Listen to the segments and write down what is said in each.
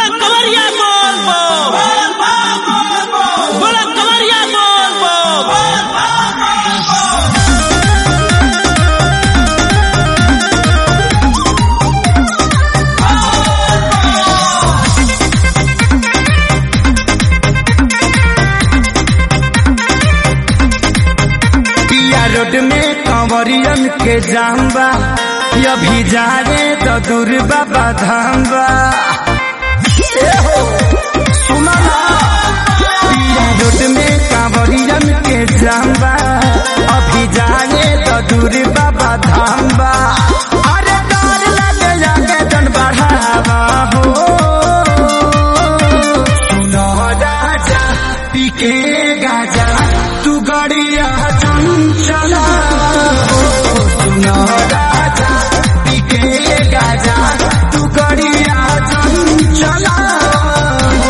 बोला कवरिया बोल बोल बोला कवरिया बोल बोल पिया रोड में कंवरियन के जाम्बा अभी जा रे तो दूर बाबा धाम्बा ए हो, सुना ना। पिया रोड में कंवरियन के जाम्बा अभी जा रे तो दूर बाबा धाम्बा अरे डर लगे जाके जन बढ़ावा हो सुनो राजा पीके गाजा तू गड़िया चंचला हो सुनो राजा पीके गाजा तू गड़िया चंचला हो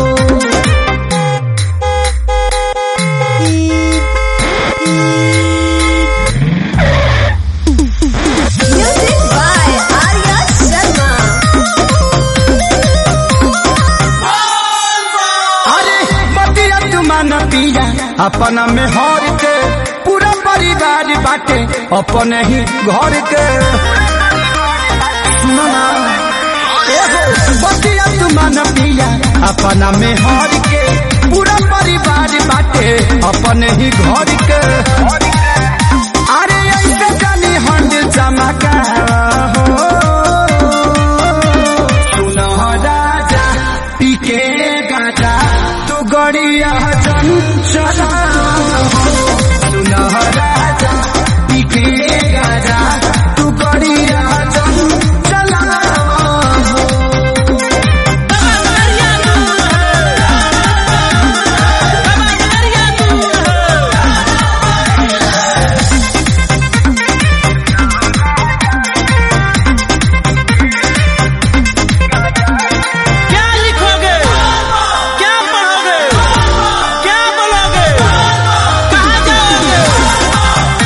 Music by Arya Sharma. अरे बतिया तुमान पिया अपना में हर के पूरा परिवार बाटे अपने ही घर के सुनो ना एगो बतिया तुमान पिया अपना में हर के पूरा परिवार बाटे अपने ही घर के अरे ऐसे जानी हंड चमका हो सुनो राजा पीके गाजा तू गड़िया चंचला सुनो राजा पीके गाजा तू गड़िया चंचला बाबा कवरिया दूर बाबा कवरिया दूर क्या लिखोगे क्या पढ़ोगे क्या बोलोगे कहाँ जाओगे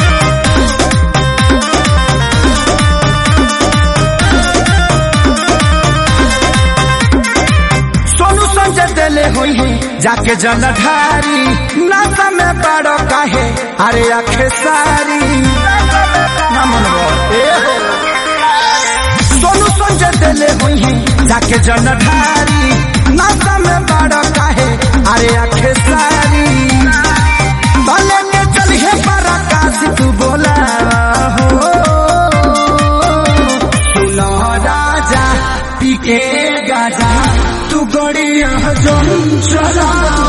सोनू संजय दिले हुई है जाके जलधारी नाता में बड़ो काहे अरे आखे सारी ना मनवा, ए हो। सोनू संजय दिले हुई है जाके जलधारी नाता में बड़ो काहे अरे आखे सारी भले के चलिए पराकाश तू बोला हो सुनो राजा पीके गाजा तू गड़िया जो चला